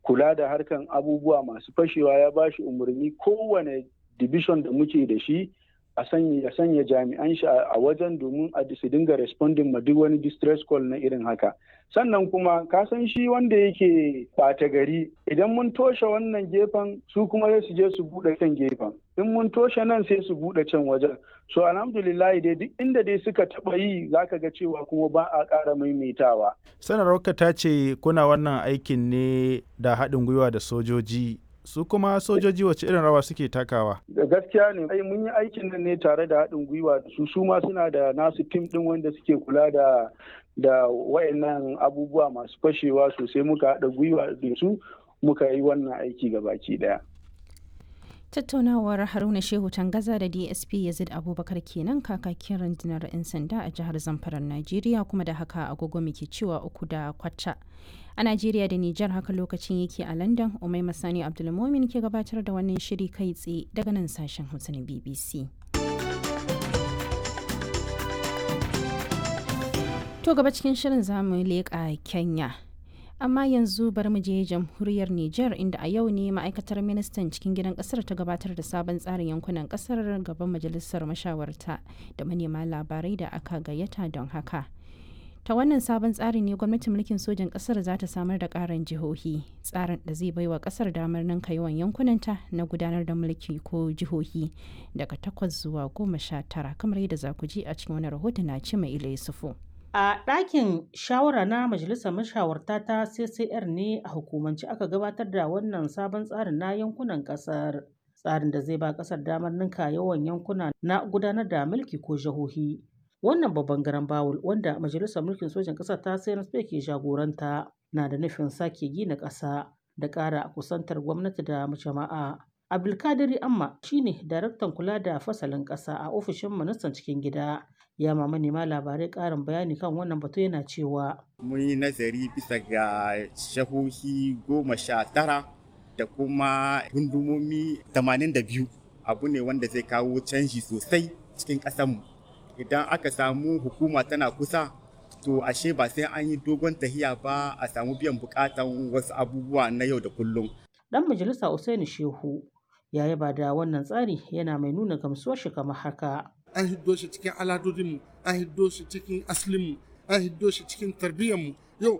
kula da harkan abubuwa masu fashewa ya ba shi umarni kowane division da muke da shi a sanya sanya jami'an shi a wajen domin a su dinga responding ma duk wani distress call na irin haka sannan kuma ka san shi wanda yake ɓata gari idan mun toshe wannan gefen su kuma sai su je su buɗe can gefen in mun toshe nan sai su buɗe can wajen so alhamdulillah dai duk inda dai suka taɓa yi zaka ga cewa kuma ba a ƙara maimaitawa sanarwarka ta ce kuna wannan aikin ne da haɗin gwiwa da sojoji su kuma sojoji wace irin rawa suke takawa gaskiya ne ai mun yi aikin nan ne tare da haɗin gwiwa da su su ma suna da nasu tim ɗin wanda suke kula da da wayannan abubuwa masu fashewa sosai muka haɗa gwiwa da su muka yi wannan aiki ga baki ɗaya tattaunawar haruna shehu tangaza da dsp yazid abubakar kenan kakakin rundunar 'yan sanda a jihar zamfara najeriya kuma da haka agogo muke cewa uku da kwata a najeriya da nijar haka lokacin yake a london umai masani abdulmomin ke gabatar da wannan shiri kai tsaye daga nan sashen hausa na bbc to gaba cikin shirin zamu leƙa kenya amma yanzu bari mu je jamhuriyar Nijar inda a yau ne ma'aikatar ministan cikin gidan kasar ta gabatar da sabon tsarin yankunan kasar gaban majalisar mashawarta da manema labarai da aka gayyata don haka. Ta wannan sabon tsari ne gwamnatin mulkin sojan kasar za ta samar da karin jihohi tsarin da zai baiwa kasar damar ninka yawan yankunanta na gudanar da mulki ko jihohi daga takwas zuwa goma sha tara kamar yadda za ku ji a cikin wani rahoton na ci mai ila yusufu. A ɗakin shawara na Majalisar Mashawarta ta CCR ne a hukumance aka gabatar da wannan sabon tsarin na yankunan ƙasar. Tsarin da zai ba ƙasar damar ninka yawan yankuna na gudanar da mulki ko jihohi. Wannan babban garan bawul wanda Majalisar Mulkin Sojan ƙasar ta CNSP ke jagoranta na da nufin sake gina ƙasa da ƙara kusantar gwamnati da jama'a. Abdulkadiri Amma shine daraktan kula da fasalin ƙasa a ofishin ministan cikin gida. ya ma manema labarai ƙarin bayani kan wannan batu yana cewa mun yi nazari bisa ga shahohi goma sha tara da kuma gundumomi tamanin da biyu abu ne wanda zai kawo canji sosai cikin ƙasanmu idan aka samu hukuma tana kusa to ashe ba sai an yi dogon tahiya ba a samu biyan bukatan wasu abubuwa na yau da kullum dan majalisa Usaini Shehu ya yaba da wannan tsari yana mai nuna gamsuwar shi kamar haka an hiddo shi cikin aladodinmu an hiddo shi cikin aslinmu an hiddo shi cikin tarbiyyarmu yau